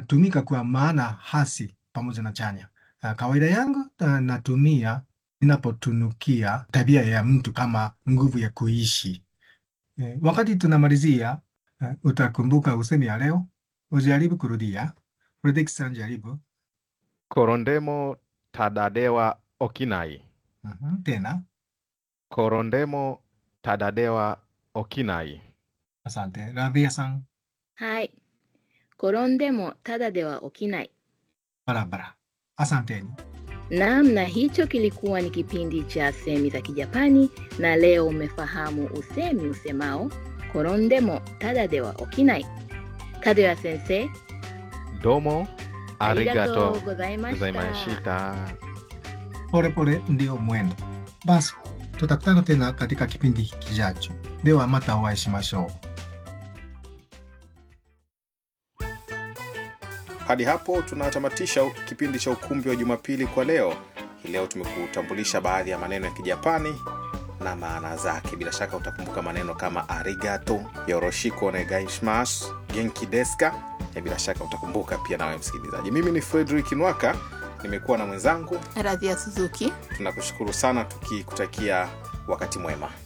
inatumika kwa maana hasi pamoja na chanya. Uh, kawaida yangu uh, natumia ninapotunukia tabia ya mtu kama nguvu ya kuishi. Eh, wakati tunamalizia uh, utakumbuka usemi ya leo, ujaribu kurudia. Fredrickson, jaribu. 転んでもただでは起きない。 Mhm, Tena. 転んでもただでは起きない。 Asante. Radhia san はい。転んでもただでは起きない。 barabara. Asanteni. Naam, na hicho kilikuwa ni kipindi cha semi za Kijapani, na leo umefahamu usemi usemao korondemo tada de wa okinai. Kadoya sensei, どうもありがとうございまごしざいました。 た。 Pole pole ndio mwendo. Basi tutakutana tena katika kipindi kijacho. Dewa mata o会いしましょう。 Hadi hapo tunatamatisha kipindi cha ukumbi wa Jumapili kwa leo. Hii leo tumekutambulisha baadhi ya maneno ya Kijapani na maana zake. Bila shaka utakumbuka maneno kama arigato, yoroshiko onegaishimasu, genki deska. Ya bila shaka utakumbuka pia nawe msikilizaji. Mimi ni Frederick Nwaka, nimekuwa na mwenzangu. Radhia Suzuki. Tunakushukuru sana tukikutakia wakati mwema.